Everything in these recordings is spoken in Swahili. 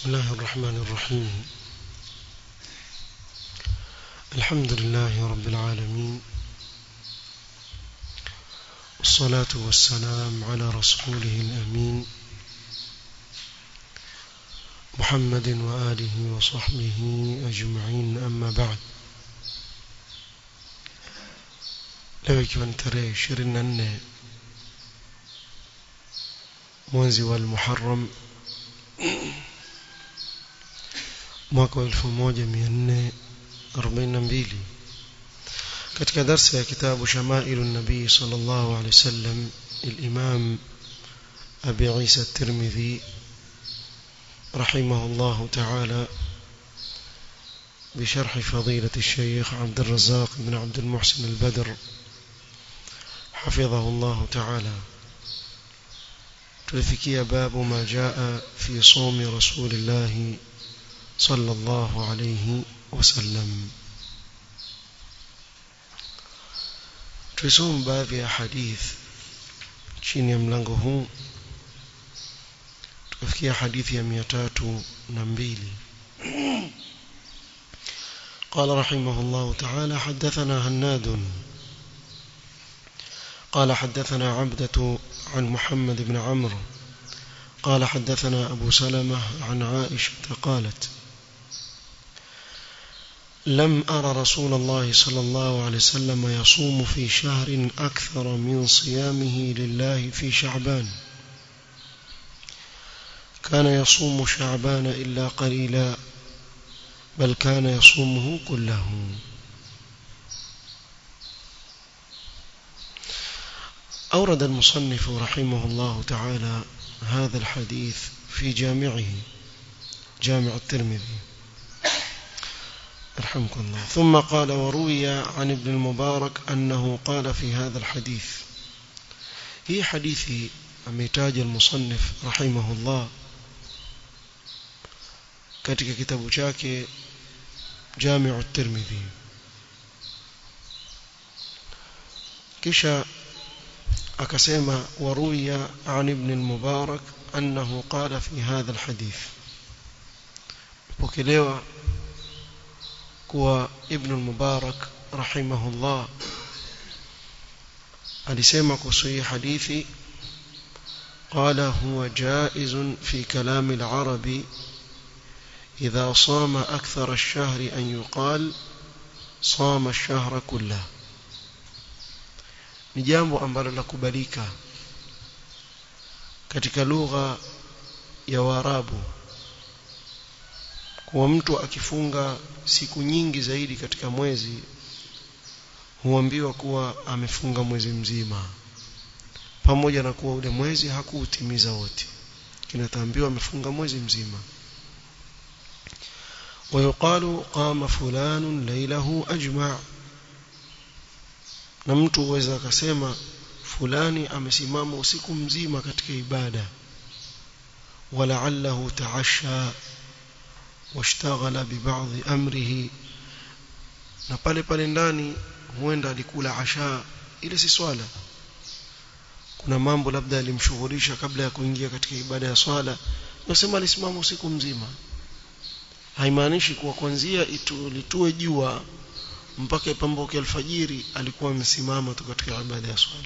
بسم الله الرحمن الرحيم الحمد لله رب العالمين والصلاة والسلام على رسوله الأمين محمد وآله وصحبه أجمعين أما بعد leo ikiwa ni tarehe ishirini na nne mwezi wa Muharram mwaka wa elfu moja mia nne arobaini na mbili katika darsa ya kitabu shamailu nabii sallallahu alaihi wasallam الإمام أبي عيسى الترمذي رحمه الله تعالى بشرح فضيلة الشيخ عبد الرزاق بن عبد المحسن البدر حفظه الله تعالى تلفكي باب ما جاء في صوم رسول الله صلى الله عليه وسلم tulisoma baadhi ya hadith chini ya mlango huu tukafikia hadithi ya mia tatu na mbili قال رحمه الله تعالى حدثنا هناد قال حدثنا عبدة عن محمد بن عمرو قال حدثنا أبو سلمة عن عائشة قالت لم أرى رسول الله صلى الله عليه وسلم يصوم في شهر أكثر من صيامه لله في شعبان كان يصوم شعبان إلا قليلا بل كان يصومه كله أورد المصنف رحمه الله تعالى هذا الحديث في جامعه جامع الترمذي رحمكم الله ثم قال وروي عن ابن المبارك أنه قال في هذا الحديث هي حديث أميتاج المصنف رحمه الله katika kitabu chake Jami'u at-Tirmidhi kisha akasema waruya an ibn al-Mubarak annahu qala fi hadha al-hadith pokelewa kuwa ibn al-Mubarak rahimahullah alisema kuhusu hii hadithi قال هو جائز في كلام العرب إذا صام أكثر الشهر أن يقال صام الشهر كله ni jambo ambalo lakubalika katika lugha ya Waarabu kuwa mtu akifunga siku nyingi zaidi katika mwezi huambiwa kuwa amefunga mwezi mzima pamoja na kuwa ule mwezi hakuutimiza wote kinataambiwa amefunga mwezi mzima ويقال قام فلان ليله أجمع na mtu huweza akasema fulani amesimama usiku mzima katika ibada walaallahu taasha washtaghala bibadhi amrihi na pale pale ndani huenda alikula asha ile si swala kuna mambo labda alimshughulisha kabla ya kuingia katika ibada ya swala nasema alisimama usiku mzima haimaanishi kuwa kwanzia litue jua mpaka ipambuke alfajiri alikuwa amesimama tu katika ibada ya swala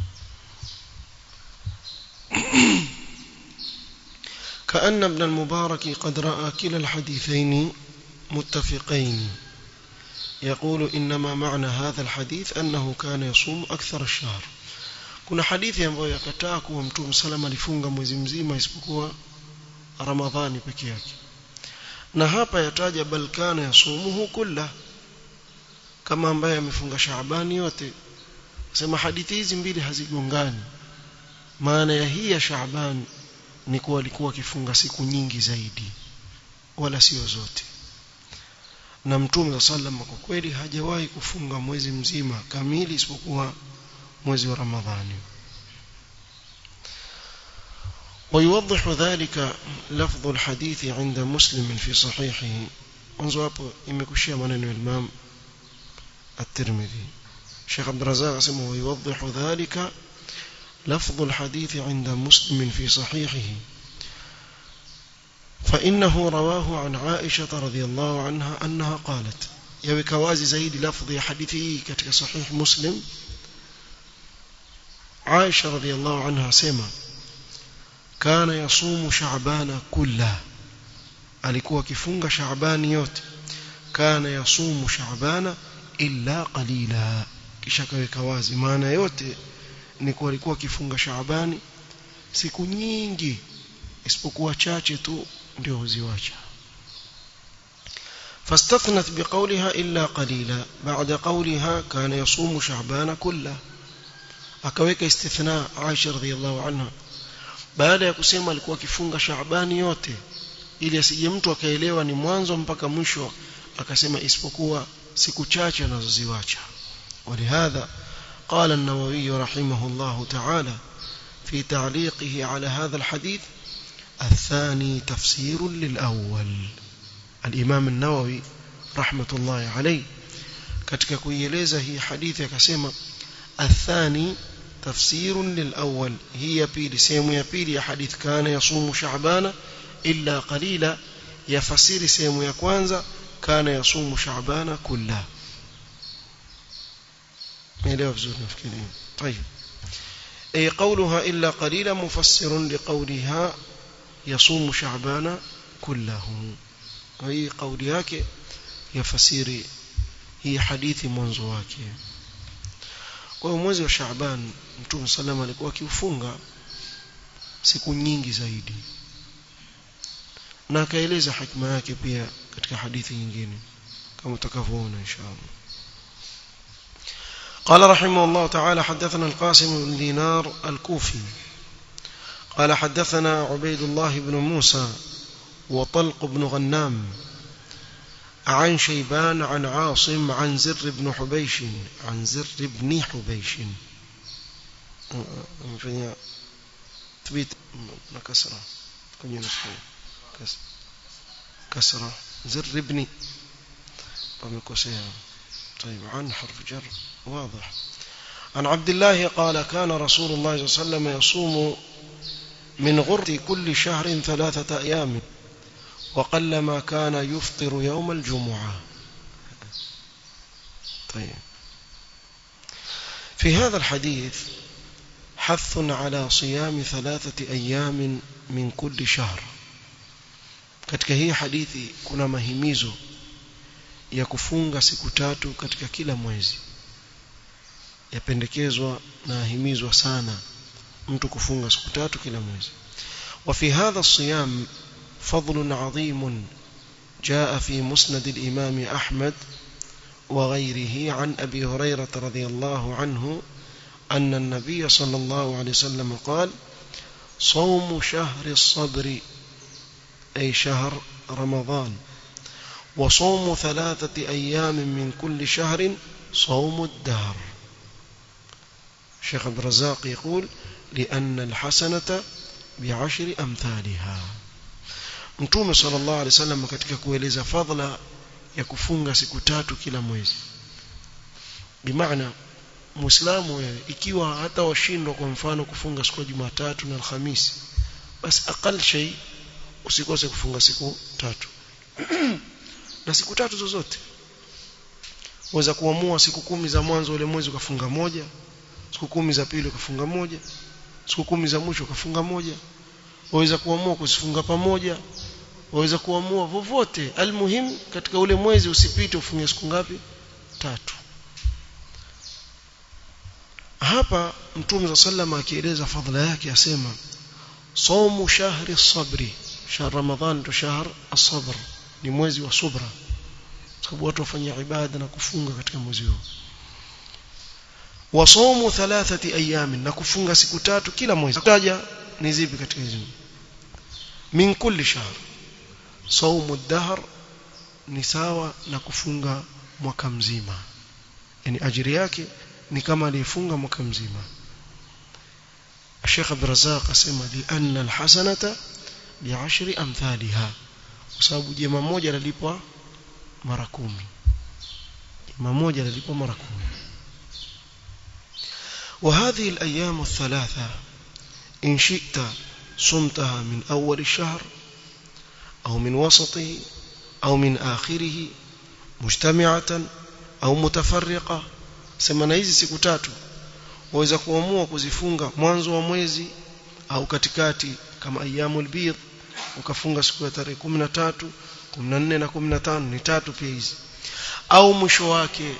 كأن ابن المبارك قد رأى كلا الحديثين متفقين يقول إنما معنى هذا الحديث أنه كان يصوم أكثر الشهر kuna hadithi ambayo yakataa kuwa mtume salama alifunga mwezi mzima isipokuwa ramadhani peke yake na hapa yataja bal kana yasumuhu kulla kama ambaye amefunga shaabani yote sema hadithi hizi mbili hazigongani maana ya hii ya shaaban ni kuwa alikuwa akifunga siku nyingi zaidi wala sio zote na mtume sallam kwa kweli hajawahi kufunga mwezi mzima kamili isipokuwa mwezi wa ramadhani ويوضح ذلك لفظ الحديث عند مسلم في صحيحه انظروا hapo imekushia maneno ya Imam الترمذي شيخ عبد الرزاق اسمه ويوضح ذلك لفظ الحديث عند مسلم في صحيحه فإنه رواه عن عائشة رضي الله عنها أنها قالت يوك وازي زيد لفظ حديثي كتك صحيح مسلم عائشة رضي الله عنها سيما كان يصوم شعبان كله alikuwa akifunga shaabani yote kana yasumu shaabana illa qalila kisha kaweka wazi maana yote ni kuwa alikuwa akifunga shaabani siku nyingi isipokuwa chache tu ndio huziwacha فاستثنت بقولها إلا قليلا بعد قولها كان يصوم شعبان كله akaweka istithna Aisha radhiallahu anha baada ya kusema alikuwa akifunga Shaabani yote ili asije mtu akaelewa ni mwanzo mpaka mwisho akasema isipokuwa siku chache anazoziwacha ولهذا قال النووي رحمه الله تعالى في تعليقه على هذا الحديث الثاني تفسير للأول الإمام النووي رحمة الله عليه katika kuieleza hii hadithi akasema الثاني تفسير للأول هي بيلي سيمو يا بيلي يا حديث كان يصوم شعبان إلا قليلا يفسير سيمو يا كوانزا كان يصوم شعبان كله ميليه vizuri nafikiri طيب أي قولها إلا قليلا مفسر لقولها يصوم شعبان كله أي قولها يفسير هي حديث منذ wake kwa hiyo mwezi wa Shaaban Mtume salama alikuwa akiufunga siku nyingi zaidi na akaeleza hikma yake pia katika hadithi nyingine kama utakavyoona inshallah قال رحمه الله تعالى حدثنا القاسم بن دينار الكوفي قال حدثنا عبيد الله بن موسى وطلق بن غنام عن شيبان عن عاصم عن زر بن حبيش عن زر بن حبيش تبيت كسرة كسرة زر بن طيب عن حرف جر واضح عن عبد الله قال كان رسول الله صلى الله عليه وسلم يصوم من غرة كل شهر ثلاثة أيام وقلما كان يفطر يوم الجمعة طيب في هذا الحديث حث على صيام ثلاثة أيام من كل شهر katika hii hadithi kuna mahimizo ya kufunga siku tatu katika kila mwezi yapendekezwa na ahimizwa sana mtu kufunga siku tatu kila mwezi وفي هذا الصيام فضل عظيم جاء في مسند الإمام أحمد وغيره عن أبي هريرة رضي الله عنه أن النبي صلى الله عليه وسلم قال صوم شهر الصبر أي شهر رمضان وصوم ثلاثة أيام من كل شهر صوم الدهر شيخ عبد الرزاق يقول لأن الحسنة بعشر أمثالها Mtume sallallahu alaihi wasallam katika kueleza fadhila ya kufunga siku tatu kila mwezi. Bimaana Muislamu wewe ikiwa hata washindwa kwa mfano kufunga siku ya Jumatatu na Alhamisi basi akal shay usikose kufunga siku tatu. na siku tatu zozote. Waweza kuamua siku kumi za mwanzo ule mwezi ukafunga moja, siku kumi za pili ukafunga moja, siku kumi za mwisho ukafunga moja. Waweza kuamua kusifunga pamoja, waweza kuamua vovote almuhim katika ule mwezi usipite ufunge siku ngapi tatu hapa mtume za sallama akieleza fadhila yake asema saumu shahri sabri shahr ramadhan ndo shahr as-sabr ni mwezi wa subra sababu watu wafanya ibada na kufunga katika mwezi huo wa saumu thalathati ayamin na kufunga siku tatu kila mwezi taja ni zipi katika hizo min kulli shahr saumu dahr ni sawa na kufunga mwaka mzima yani ajiri yake ni kama aliyefunga mwaka mzima Sheikh Abdul Razzaq asema li anna alhasanata bi'ashri amthaliha kwa sababu jema moja lalipwa mara kumi jema moja lalipwa mara kumi وهذه الأيام الثلاثة إن شئت صمتها من أول الشهر au min wasatihi au min akhirih mujtami'atan au mutafarriqa sema na hizi siku tatu waweza kuamua kuzifunga mwanzo wa mwezi au katikati kama ayyamul bidh ukafunga siku ya tarehe 13 14 na 15 ni tatu pia hizi au mwisho wake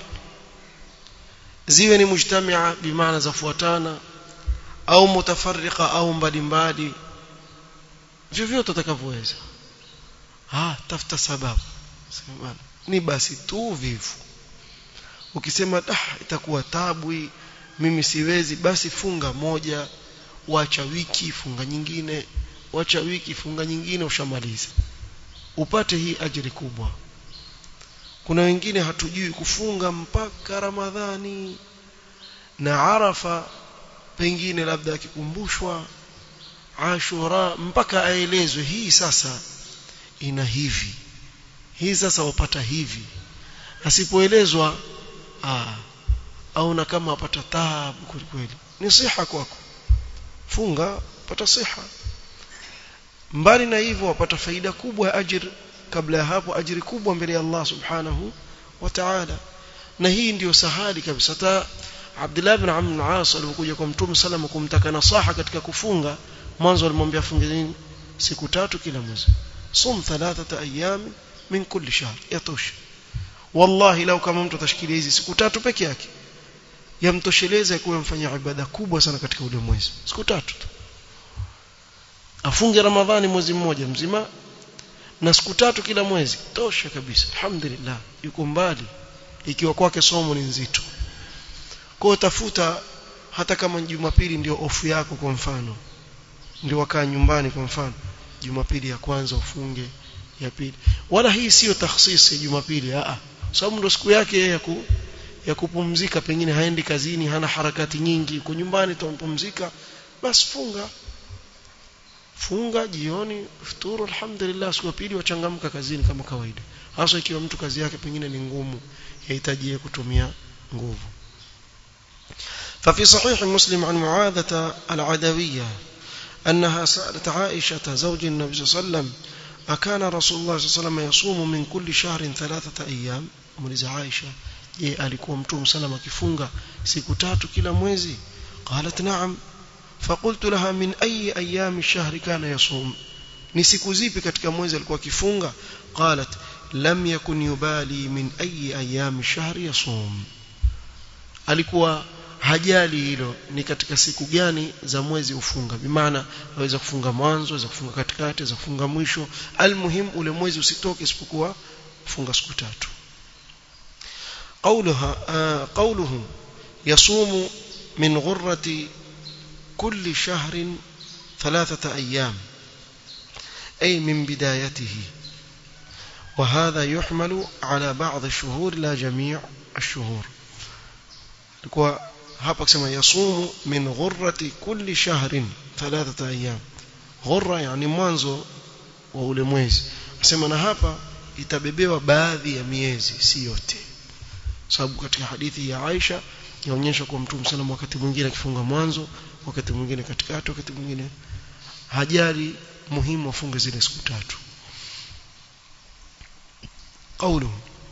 ziwe ni mujtamia bimaana zafuatana au mutafarriqa au mbalimbali vyovyote utakavyoweza ah tafuta sababu sema ni basi tu vivu ukisema ah itakuwa tabu hii mimi siwezi basi funga moja wacha wiki funga nyingine wacha wiki funga nyingine ushamaliza upate hii ajiri kubwa kuna wengine hatujui kufunga mpaka ramadhani na arafa pengine labda akikumbushwa ashura mpaka aelezwe hii sasa ina hivi hii sasa wapata hivi asipoelezwa ah au na kama apata taabu kweli ni siha kwako funga pata siha mbali na hivyo wapata faida kubwa ya ajir kabla ya hapo ajiri kubwa mbele ya Allah subhanahu wa ta'ala na hii ndiyo sahali kabisa hata Abdullah ibn Amr al-As alipokuja kwa Mtume sallam kumtaka nasaha katika kufunga mwanzo alimwambia funge nini siku tatu kila mwezi sum thalathata ayyam min kulli shahr yatosha wallahi lau kama mtu atashikilia hizi siku tatu peke yake yamtosheleza kuwa mfanya ibada kubwa sana katika ule mwezi siku tatu tu afunge ramadhani mwezi mmoja mzima na siku tatu kila mwezi tosha kabisa alhamdulillah yuko mbali ikiwa kwake somo ni nzito kwa tafuta hata kama jumapili ndio ofu yako kwa mfano ndio wakaa nyumbani kwa mfano jumapili ya kwanza ufunge ya pili wala hii sio takhsisi ya jumapili a sababu ndio siku yake ya ku, ya kupumzika pengine haendi kazini hana harakati nyingi uko nyumbani tumpumzika basi funga funga jioni futuru alhamdulillah siku ya pili wachangamka kazini kama kawaida hasa ikiwa mtu kazi yake pengine ni ngumu yahitaji kutumia nguvu ففي صحيح مسلم عن معاذة العدوية أنها سألت عائشة زوج النبي صلى الله عليه وسلم أكان رسول الله صلى الله عليه وسلم يصوم من كل شهر ثلاثة أيام مولز عائشة je alikuwa mtume salama akifunga siku tatu kila mwezi qalat na'am فقلت لها من أي أيام الشهر كان يصوم ni siku zipi katika mwezi alikuwa akifunga qalat lam yakun yubali min ayi ayami shahri yasum alikuwa hajali hilo ni katika siku gani za mwezi ufunga bimaana aweza kufunga mwanzo aweza kufunga katikati aweza kufunga mwisho almuhim ule mwezi usitoke isipokuwa funga siku tatu قولها آه قوله يصوم من غرة كل شهر ثلاثة أيام أي من بدايته وهذا يحمل على بعض الشهور لا جميع الشهور لكوا hapa kusema yasumu min ghurrati kulli shahrin thalathata ayyam ghurra yani mwanzo wa ule mwezi nasema na hapa itabebewa baadhi ya miezi si yote sababu katika hadithi ya Aisha yaonyesha kwa mtume sana wakati mwingine akifunga mwanzo wakati mwingine katikati wakati mwingine hajali muhimu afunge zile siku tatu قوله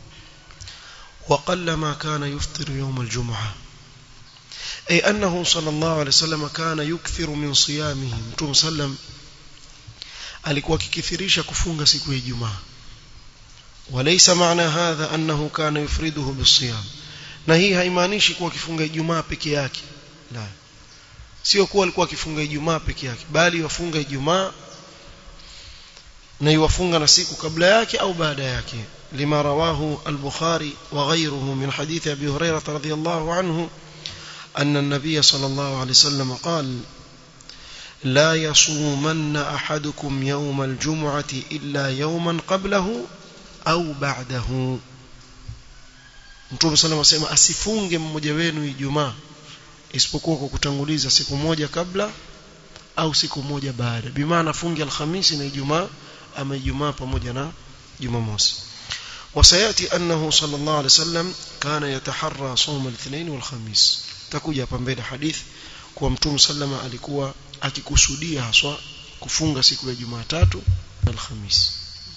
وقل ما كان يفطر يوم الجمعة أي أنه صلى الله عليه وسلم كان يكثر من صيامه متوم سلم alikuwa akikithirisha kufunga siku ya Ijumaa وليس معنى هذا أنه كان يفرده بالصيام na hii haimaanishi kuwa akifunga Ijumaa peke yake la sio kuwa alikuwa akifunga Ijumaa peke yake bali wafunga Ijumaa na yuwafunga na siku kabla yake au baada yake lima rawahu al-Bukhari wa ghayruhu min hadith Abi Hurairah radhiyallahu anhu أن النبي صلى الله عليه وسلم قال لا يصومن أحدكم يوم الجمعة إلا يوما قبله au ba'dahu Mtume صلى الله عليه وسلم asifunge mmoja wenu Ijumaa isipokuwa kwa kutanguliza siku moja kabla au siku moja baada bimaana funge alhamisi na Ijumaa ama Ijumaa pamoja na Jumamosi وسياتي انه صلى الله عليه وسلم كان يتحرى صوم الاثنين والخميس takuja hapa mbele hadithi kwa mtume sallama alikuwa akikusudia haswa kufunga siku ya Jumatatu na Alhamisi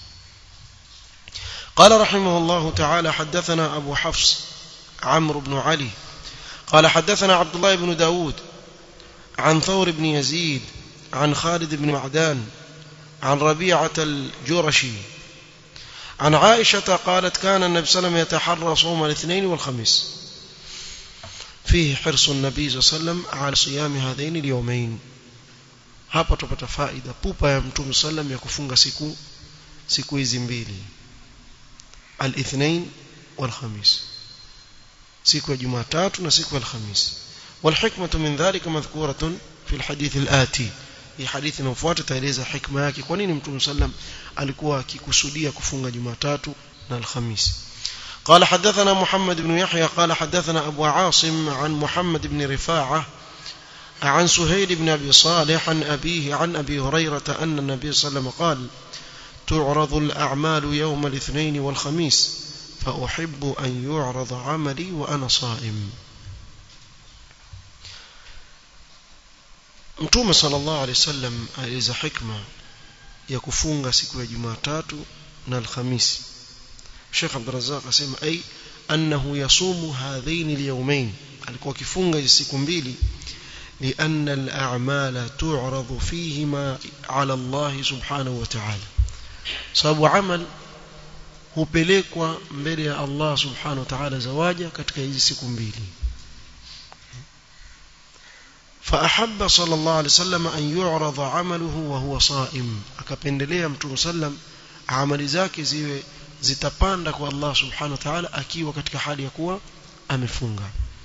قال رحمه الله تعالى حدثنا أبو حفص عمرو بن علي قال حدثنا عبد الله بن داود عن ثور بن يزيد عن خالد بن معدان عن ربيعة الجرشي عن عائشة قالت كان النبي صلى الله عليه وسلم يتحرى صوم الاثنين والخميس فيه حرص النبي صلى الله عليه وسلم على صيام هذين اليومين hapa tupata faida pupa ya mtume sallam ya kufunga siku siku hizi mbili al-ithnain wal-khamis siku ya jumatatu na siku ya alhamis والحكمه من ذلك مذكوره في الحديث الآتي hii hadithi inayofuata taeleza hikma yake kwa nini mtume sallam alikuwa akikusudia kufunga jumatatu na alhamis قال حدثنا محمد بن يحيى قال حدثنا أبو عاصم عن محمد بن رفاعة عن سهيل بن أبي صالح عن أبيه عن أبي هريرة أن النبي صلى الله عليه وسلم قال تعرض الأعمال يوم الاثنين والخميس فأحب أن يعرض عملي وأنا صائم Mtume sallallahu alaihi wasallam aeleza hikma ya kufunga siku ya Jumatatu na Alhamisi. Sheikh Abdul Razzaq asema ai annahu yasumu hadhain alyawmain alikuwa akifunga hizo siku mbili لأن الأعمال تعرض فيهما على الله سبحانه وتعالى sababu amal hupelekwa mbele ya Allah subhanahu wa ta'ala zawaja katika hizi siku mbili فأحب صلى الله عليه وسلم أن يعرض عمله وهو صائم akapendelea mtume sallam amali zake ziwe zitapanda kwa Allah subhanahu wa ta'ala akiwa katika hali ya kuwa amefunga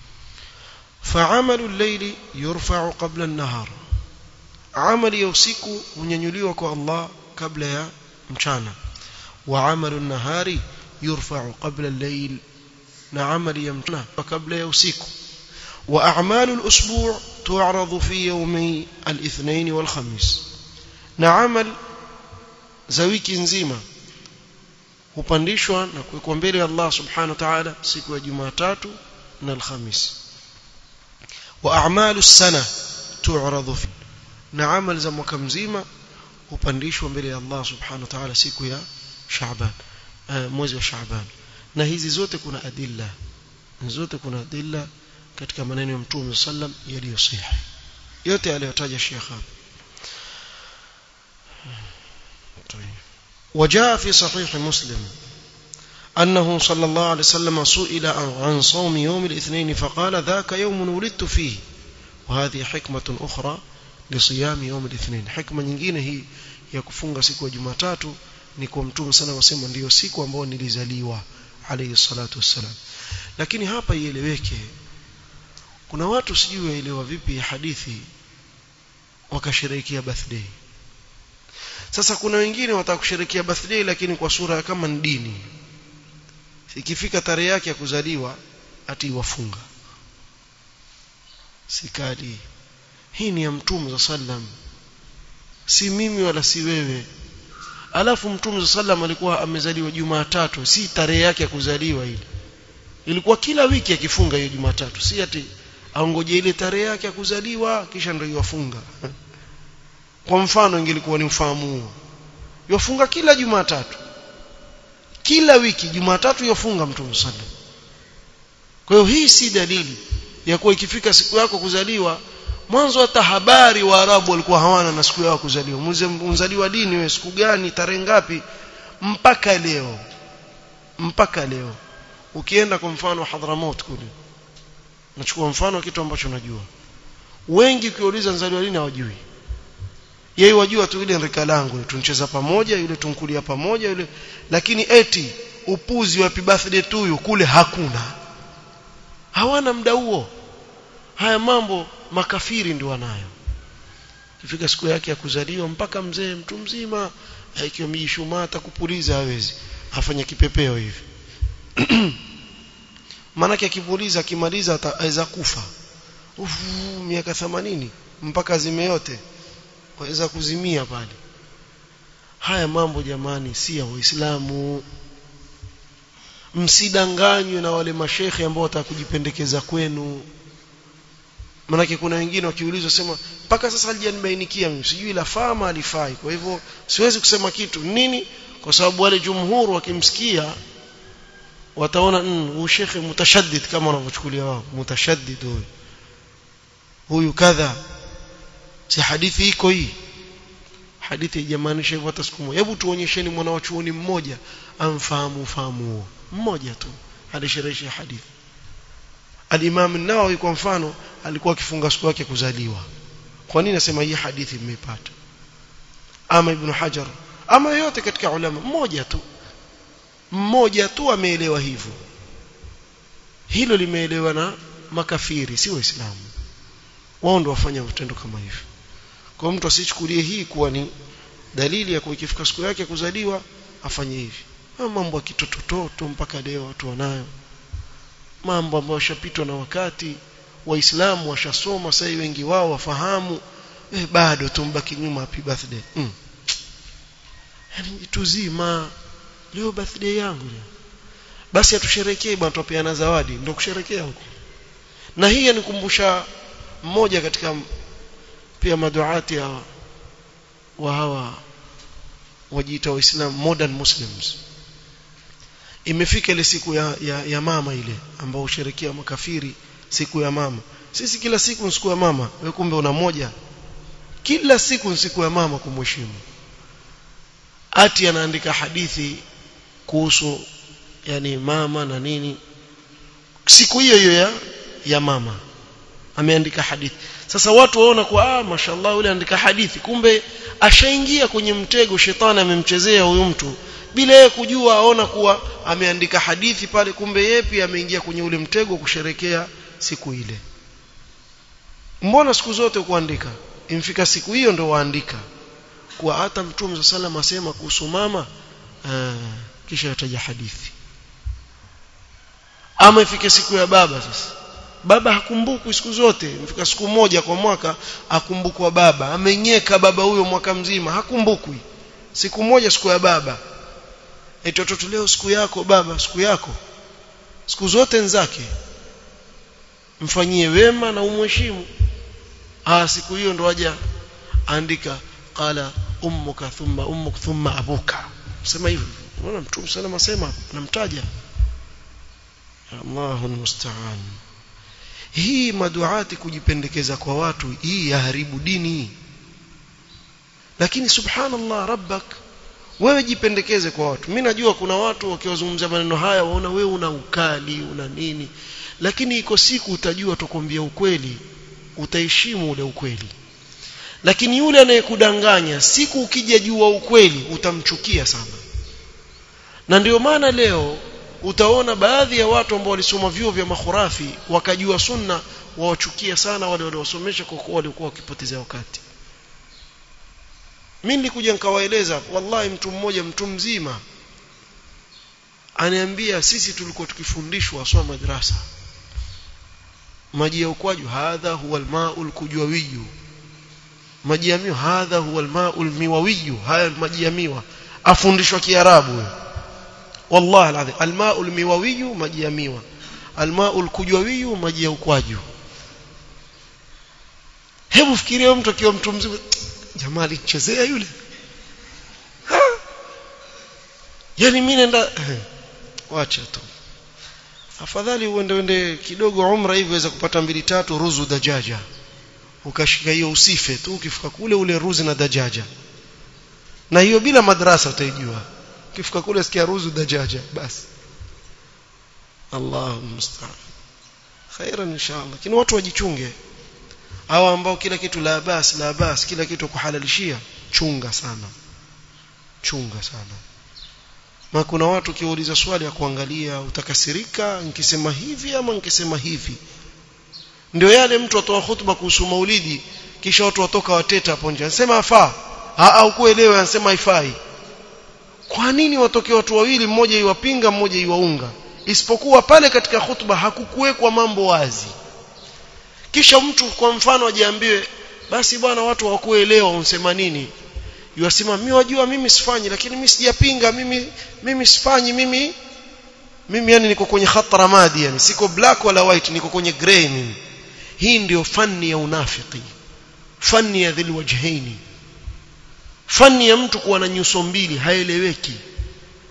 فعمل الليل يرفع قبل النهار عمل ya usiku hunyanyuliwa kwa Allah kabla ya mchana وعمل النهار يرفع قبل الليل na amali ya mchana kabla ya usiku وأعمال الأسبوع تعرض في يومي الاثنين والخميس نعمل za wiki nzima hupandishwa na kuwekwa mbele ya Allah subhanahu wa ta'ala siku ya Jumatatu na Alhamis wa a'malu sana tu'radu fi na amal za mwaka mzima hupandishwa mbele ya Allah subhanahu wa ta'ala siku ya Shaaban mwezi wa Shaaban na hizi zote kuna adilla zote kuna adilla katika maneno ya Mtume sallam yaliyosihi yote aliyotaja Sheikh hapa وجاء في صحيح مسلم أنه صلى الله عليه وسلم سئل عن صوم يوم الاثنين فقال ذاك يوم ولدت فيه وهذه حكمة أخرى لصيام يوم الاثنين حكمة nyingine hii ya kufunga siku ya Jumatatu ni kwa Mtume sana wasema ndiyo siku ambayo nilizaliwa alayhi salatu wassalam lakini hapa ieleweke kuna watu sijui waelewa vipi hadithi wakasherehekea birthday sasa kuna wengine wataka kusherehekea birthday lakini kwa sura kama ni dini ikifika tarehe yake ya kuzaliwa ati wafunga sikali hii ni ya mtume sallam si mimi wala si wewe alafu mtume sallam alikuwa amezaliwa Jumatatu si tarehe yake ya kuzaliwa ile ilikuwa kila wiki akifunga hiyo Jumatatu si ati aongoje ile tarehe yake ya kuzaliwa kisha ndio yafunga kwa mfano ingelikuwa ni ufahamu huo yafunga kila Jumatatu kila wiki Jumatatu yafunga mtume sallam kwa hiyo hii si dalili ya kuwa ikifika siku yako kuzaliwa mwanzo hata habari wa Arabu walikuwa hawana na siku yao kuzaliwa mzaliwa dini wewe siku gani tarehe ngapi mpaka leo mpaka leo ukienda kwa mfano Hadramaut kule nachukua mfano wa kitu ambacho najua wengi ukiuliza nzaliwa lini hawajui yeye wajua tu ile rika langu tuncheza pamoja yule tunkulia pamoja yule lakini eti upuzi wa happy birthday tuyu kule hakuna hawana muda huo haya mambo makafiri ndio wanayo kifika siku yake ya kuzaliwa mpaka mzee mtu mzima ikiwa mjishumaa atakupuliza hawezi afanya kipepeo hivi maanake akipuliza akimaliza ataweza kufa ufu miaka 80 mpaka zime yote waweza kuzimia pale haya mambo jamani si ya waislamu msidanganywe na wale mashekhe ambao watakujipendekeza kwenu manake kuna wengine wakiulizwa sema mpaka sasa halijanibainikia mimi sijui la fama alifai kwa hivyo siwezi kusema kitu nini kwa sababu wale jumhur wakimsikia wataona huyu shekhe mutashaddid kama wanavyochukulia wao mutashaddid huyu huyu kadha si hadithi iko hii hadithi haijamaanisha hivyo hata siku moja hebu tuonyesheni mwana wa chuoni mmoja amfahamu fahamu huo mmoja tu alisherehesha hadithi al-Imam an-Nawawi kwa mfano alikuwa akifunga siku yake kuzaliwa kwa nini nasema hii hadithi mmeipata ama Ibn Hajar ama yote katika ulama mmoja tu mmoja tu ameelewa hivyo hilo limeelewa na makafiri si waislamu wao ndio wafanya vitendo kama hivyo kwa mtu asichukulie hii kuwa ni dalili ya kuikifika siku yake kuzaliwa afanye hivi mambo ya kitotototo mpaka leo watu wanayo mambo ambayo yashapitwa na wakati waislamu washasoma sasa wengi wao wafahamu eh, bado tumbaki nyuma happy birthday mm. yani tuzima leo birthday yangu leo basi atusherekee bwana tupeana zawadi ndio kusherekea huko na hii yanikumbusha mmoja katika pia maduati ya wa hawa wajiita waislamu modern muslims imefika ile siku ya, ya, ya mama ile ambao usherekea makafiri siku ya mama sisi kila siku ni siku ya mama wewe kumbe una moja kila siku ni siku ya mama kumheshimu ati anaandika hadithi kuhusu yani mama na nini siku hiyo hiyo ya, ya mama ameandika hadithi sasa watu waona kwa ah mashallah yule andika hadithi kumbe ashaingia kwenye mtego shetani amemchezea huyu mtu bila yeye kujua aona kuwa ameandika hadithi pale kumbe yeye pia ameingia kwenye ule mtego kusherekea siku ile mbona siku zote kuandika imfika siku hiyo ndo waandika kuwa hata mtume sallam asema kuhusu mama aa, kisha ataja hadithi ama ifike siku ya baba sasa baba hakumbukwi siku zote mfika siku moja kwa mwaka akumbukwa baba amenyeka baba huyo mwaka mzima hakumbukwi siku moja siku ya baba eti watoto leo siku yako baba siku yako siku zote nzake mfanyie wema na umheshimu ah siku hiyo ndo aja andika qala ummuka thumma ummuk thumma abuka sema hivyo unaona mtume salama sema namtaja Allahu musta'an hii maduati kujipendekeza kwa watu hii yaharibu dini lakini subhanallah rabbak wewe jipendekeze kwa watu mimi najua kuna watu wakiwazungumzia maneno haya waona wewe una ukali una nini lakini iko siku utajua tukwambia ukweli utaheshimu ule ukweli lakini yule anayekudanganya siku ukija jua ukweli utamchukia sana na ndio maana leo utaona baadhi ya watu ambao walisoma vyuo vya makhurafi wakajua sunna wawachukia sana wale waliosomesha kwa kuwa walikuwa wakipotezea wakati mimi nilikuja nikawaeleza wallahi mtu mmoja mtu mzima aniambia sisi tulikuwa tukifundishwa aswa madrasa maji ya ukwaju hadha huwa almaul kujwawiyu maji ya miwa hadha huwa almaul miwawiyu haya maji ya miwa afundishwa kiarabu wallahi alazim almaul miwawiyu maji ya miwa almaul kujwawiyu maji ya ukwaju hebu fikiria mtu akiwa mtu mzima jamaa alichezea yule ha? yani mimi nenda wacha tu afadhali uende uende kidogo umra hivi weza kupata mbili tatu ruzu dajaja ukashika hiyo usife tu ukifika kule ule ruzi na dajaja na hiyo bila madrasa utaijua ukifika kule sikia ruzu dajaja basi Allahu musta'an khairan inshallah lakini watu wajichunge hawa ambao kila kitu la bas la bas kila kitu kuhalalishia chunga sana chunga sana na kuna watu kiuliza swali ya kuangalia utakasirika nikisema hivi ama nikisema hivi ndio yale mtu atoa hutuba kuhusu maulidi kisha watu watoka wateta hapo nje anasema afaa au kuelewa anasema haifai kwa nini watoke watu wawili mmoja iwapinga mmoja iwaunga isipokuwa pale katika hutuba hakukuwekwa mambo wazi kisha mtu kwa mfano ajiambiwe basi bwana watu hawakuelewa unsema nini yasema mimi wajua mimi sifanyi lakini mimi sijapinga mimi mimi sifanyi mimi mimi yani niko kwenye khatara madi yani siko black wala white niko kwenye gray mimi hii ndio fani ya unafiki fani ya dhil wajhaini fani ya mtu kuwa na nyuso mbili haeleweki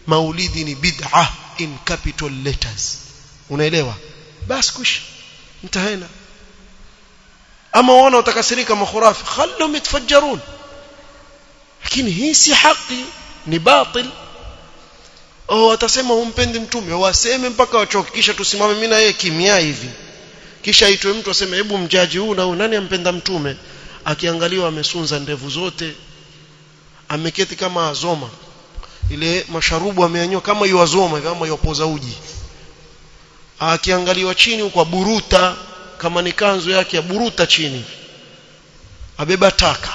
maulidi ni bid'a in capital letters unaelewa basi kush mtahena ama wana utakasirika makhurafi khallhum yatafajjarun lakini hii si haki ni batil oh watasema humpendi mtume waseme mpaka wachoke kisha tusimame mimi na yeye kimya hivi kisha aitwe mtu aseme hebu mjaji huu na nani ampenda mtume akiangaliwa amesunza ndevu zote ameketi kama azoma ile masharubu ameanywa kama yuazoma kama yopoza uji akiangaliwa chini kwa buruta kama ni kanzu yake ya buruta chini abeba taka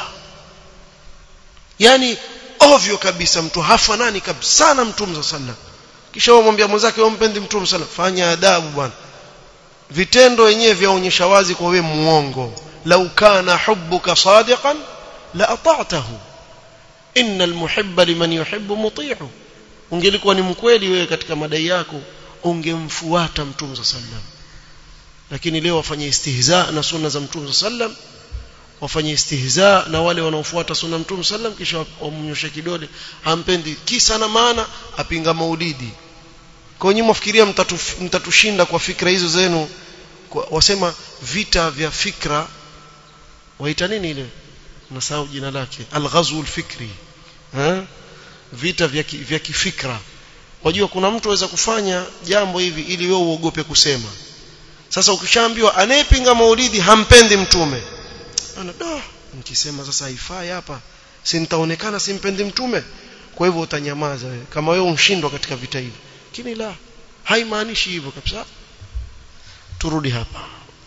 yani ovyo kabisa mtu hafanani kabisa na mtume sallam kisha wamwambia mwenzake wewe mpendi mtume sallam fanya adabu bwana vitendo wenyewe vyaonyesha wazi kwa wewe muongo lau kana hubbuka sadiqan la ata'tahu innal muhibba liman yuhibbu muti'u ungelikuwa ni mkweli wewe katika madai yako ungemfuata mtume sallam lakini leo wafanye istihza na sunna za mtume sallam wafanye istihza na wale wanaofuata sunna mtume sallam kisha wamnyoshe kidole hampendi kisa na maana apinga maulidi kwa nyinyi mwafikiria mtatu, mtatushinda kwa fikra hizo zenu kwa, wasema vita vya fikra waita nini ile nasahau jina lake alghazwu alfikri eh vita vya ki, vya kifikra wajua kuna mtu aweza kufanya jambo hivi ili wewe uogope kusema sasa ukishaambiwa anayepinga maulidi hampendi mtume ana da nikisema sasa haifai hapa si nitaonekana simpendi mtume kwa hivyo utanyamaza wewe kama wewe umshindwa katika vita hivi lakini la haimaanishi hivyo kabisa turudi hapa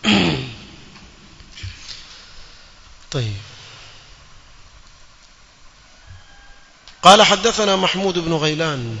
طيب قال حدثنا محمود بن غيلان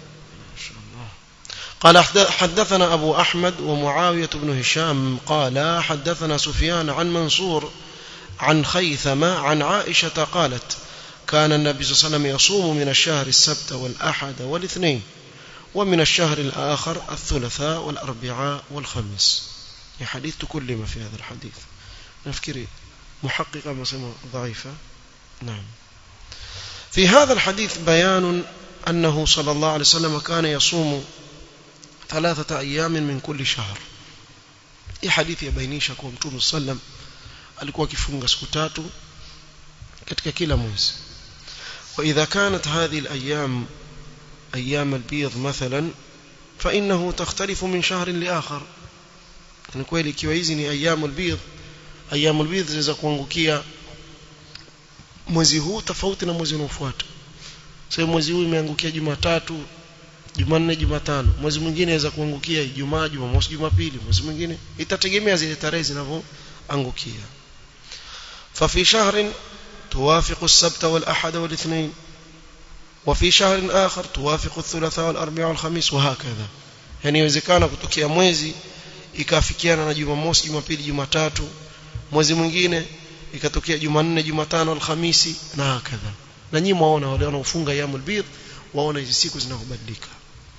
قال حدثنا أبو أحمد ومعاوية بن هشام قال حدثنا سفيان عن منصور عن خيثمة عن عائشة قالت كان النبي صلى الله عليه وسلم يصوم من الشهر السبت والأحد والاثنين ومن الشهر الآخر الثلاثاء والأربعاء والخميس حديث تكلم في هذا الحديث نفكري محققة مسمى ضعيفة نعم في هذا الحديث بيان أنه صلى الله عليه وسلم كان يصوم ثلاثة أيام من كل شهر hii hadithi yabainisha kuwa mtume sallam alikuwa akifunga siku tatu katika kila mwezi وإذا كانت هذه الأيام أيام البيض مثلا فإنه تختلف من شهر لآخر ni kweli ikiwa hizi ni ayyamul bidh ayyamul bidh zinaweza kuangukia mwezi huu tofauti na mwezi unaofuata sasa mwezi huu imeangukia Jumatatu Jumanne Jumatano mwezi mwingine inaweza kuangukia Ijumaa Jumamosi Jumapili mwezi mwingine itategemea zile tarehe zinavyoangukia ففي شهر توافق السبت والأحد والاثنين وفي شهر آخر توافق الثلاثاء والأربعاء والخميس وهكذا يعني يوزekana kutokea mwezi ikafikiana na Jumamosi Jumapili Jumatatu mwezi mwingine ikatokea Jumanne Jumatano Alhamisi na hakadha na nyinyi mwaona wale wanaofunga yamul bidh waona hizi siku zinavyobadilika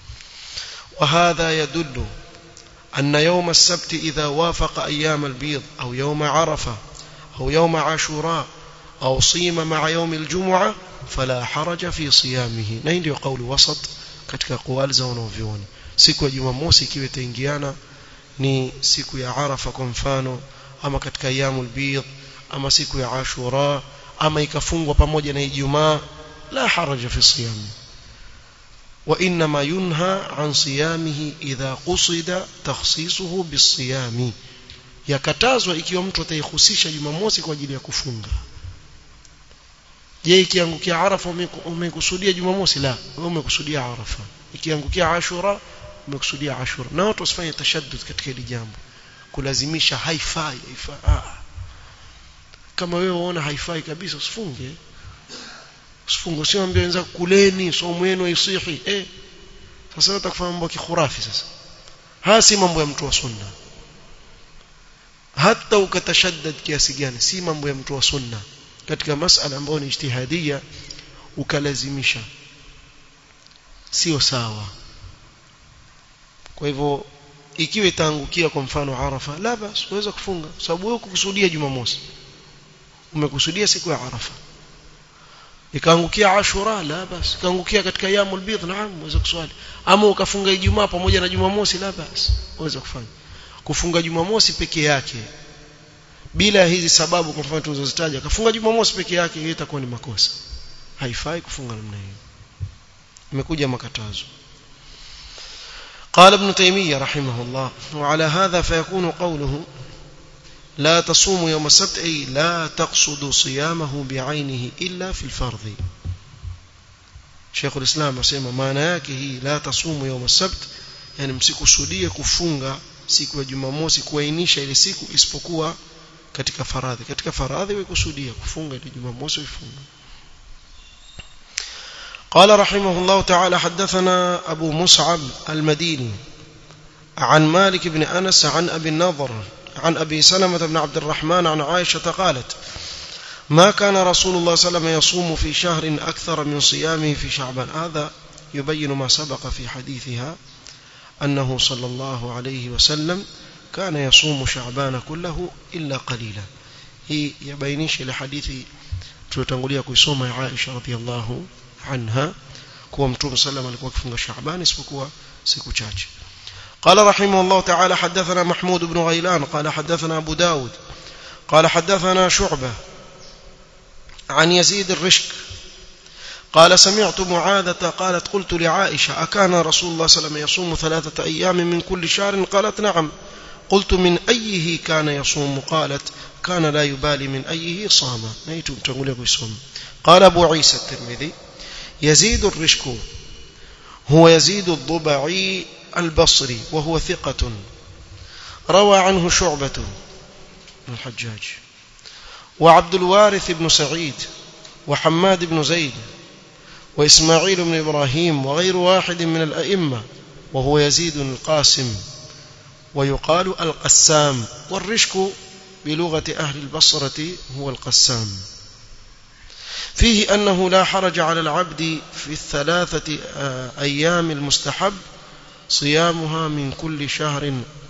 وهذا يدل أن يوم السبت إذا وافق أيام البيض أو يوم عرفة أو يوم عاشوراء أو صيم مع يوم الجمعة فلا حرج في صيامه na hii ndio kauli wasat katika kuwali za wanavyuoni siku ya Jumamosi ikiwa itaingiana ni siku ya Arafa kwa mfano ama katika ayyamul bidh ama siku ya Ashura ama ikafungwa pamoja na Ijumaa la haraja fi siyami وإنما ينهى عن صيامه إذا قصد تخصيصه بالصيام yakatazwa ikiwa mtu ataihusisha Jumamosi kwa ajili ya kufunga je ikiangukia Arafa umekusudia Jumamosi la wewe umekusudia Arafa ikiangukia Ashura umekusudia Ashura na watu wasifanye tashaddud katika hili jambo kulazimisha haifai haifai ah. kama wewe unaona haifai kabisa usifunge usifunge usiambie wenzako kuleni somo yenu isihi eh sasa utakufanya mambo ya kikhurafi sasa haya si mambo ya mtu wa sunna hata ukatashaddad kiasi gani si mambo ya mtu wa sunna katika masala ambayo ni ijtihadia ukalazimisha sio sawa kwa hivyo ikiwa itaangukia kwa mfano Arafa la basi uweza kufunga sababu wewe kukusudia Jumamosi umekusudia siku ya Arafa ikaangukia ashura la bas ikaangukia katika yamul bidh naam uweza kuswali ama ukafunga ijumaa pamoja na jumamosi la bas uweza kufanya kufunga jumamosi peke yake bila hizi sababu kwa mfano tulizozitaja kafunga jumamosi peke yake hiyo itakuwa ni makosa haifai kufunga namna hiyo imekuja makatazo قال ابن تيمية رحمه الله وعلى هذا فيكون قوله لا تصوم يوم السبت أي لا تقصد صيامه بعينه إلا في الفرض شيخ الإسلام أسمى معنى yake hii la tasumu يوم السبت yani msikusudie kufunga siku ya Jumamosi kuainisha ile siku isipokuwa katika faradhi katika faradhi wekusudia kufunga ile Jumamosi uifunge قال رحمه الله تعالى حدثنا أبو مصعب المديني عن مالك بن أنس عن أبي النضر عن أبي سلمة بن عبد الرحمن عن عائشة قالت ما كان رسول الله صلى الله عليه وسلم يصوم في شهر أكثر من صيامه في شعبان هذا يبين ما سبق في حديثها أنه صلى الله عليه وسلم كان يصوم شعبان كله إلا قليلا هي يبينيش لحديث tulitangulia kuisoma ya Aisha radhiallahu anha kuwa mtume sallam alikuwa akifunga Shaaban isipokuwa siku chache قال رحمه الله تعالى حدثنا محمود بن غيلان قال حدثنا أبو داود قال حدثنا شعبة عن يزيد الرشك قال سمعت معاذة قالت قلت لعائشة أكان رسول الله صلى الله عليه وسلم يصوم ثلاثة أيام من كل شهر قالت نعم قلت من أيه كان يصوم قالت كان لا يبالي من أيه صام نيتم تقول يصوم قال أبو عيسى الترمذي يزيد الرشك هو يزيد الضبعي البصري وهو ثقة روى عنه شعبة بن الحجاج وعبد الوارث بن سعيد وحماد بن زيد وإسماعيل بن إبراهيم وغير واحد من الأئمة وهو يزيد القاسم ويقال القسام والرشك بلغة أهل البصرة هو القسام فيه أنه لا حرج على العبد في الثلاثة أيام المستحب صيامها من كل شهر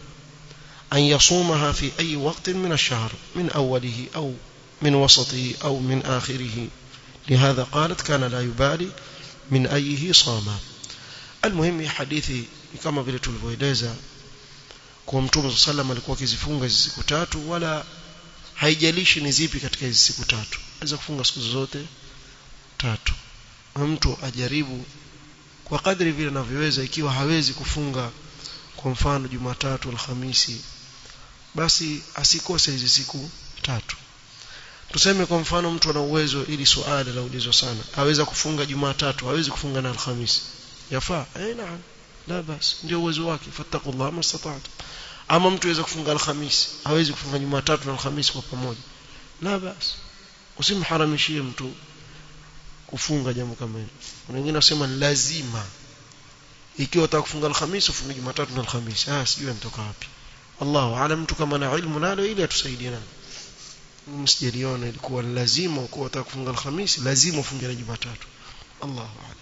أن يصومها في أي وقت من الشهر من أوله أو من وسطه أو من آخره لهذا قالت كان لا يبالي من أيه صام المهم حديثي كما vile tulivyoeleza kwa mtume sallam alikuwa akizifunga hizi siku tatu wala haijalishi ni zipi katika hizi siku tatu aweza kufunga siku zote tatu mtu ajaribu kwa kadri vile anavyoweza ikiwa hawezi kufunga kwa mfano Jumatatu Alhamisi basi asikose hizi siku tatu tuseme kwa mfano mtu ana uwezo ili swali la ulizwa sana aweza kufunga Jumatatu hawezi kufunga na Alhamisi yafaa eh naam la basi ndio uwezo wake fattakullah mastata'tu ama mtu aweza kufunga Alhamisi hawezi kufunga Jumatatu na Alhamisi kwa pamoja la basi usimharamishie mtu kufunga jambo kama hilo wengine wasema lazima ikiwa unataka kufunga Alhamisi ufunge Jumatatu na Alhamisi ah sijui mtoka wapi Allahu aalam mtu kama na ilmu nalo ili atusaidie nalo msijaliona ilikuwa lazima ukiwa unataka kufunga Alhamisi lazima ufunge na Jumatatu Allahu aalam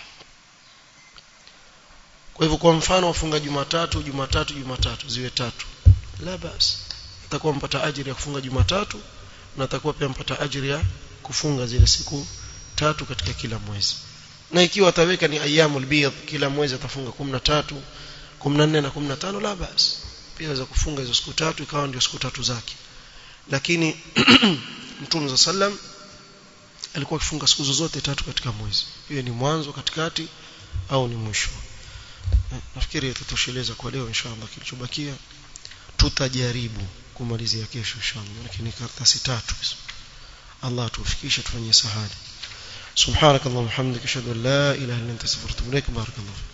kwa hivyo kwa mfano wafunga Jumatatu Jumatatu Jumatatu ziwe tatu la basi atakuwa mpata ajira ya kufunga Jumatatu na atakuwa pia mpata ajira ya kufunga zile siku tatu katika kila mwezi na ikiwa ataweka ni ayyamul bidh kila mwezi atafunga 13 14 na 15 la basi pia aweza kufunga hizo siku tatu ikawa ndio siku tatu zake lakini Mtume za sallam alikuwa akifunga siku zote tatu katika mwezi hiyo ni mwanzo katikati au ni mwisho nafikiri tutosheleza kwa leo inshallah kilichobakia tutajaribu kumalizia kesho inshallah lakini karatasi tatu Allah tufikishe tufanye sahali سبحانك اللهم وبحمدك اشهد ان لا اله الا انت استغفرك واتوب اليك بارك الله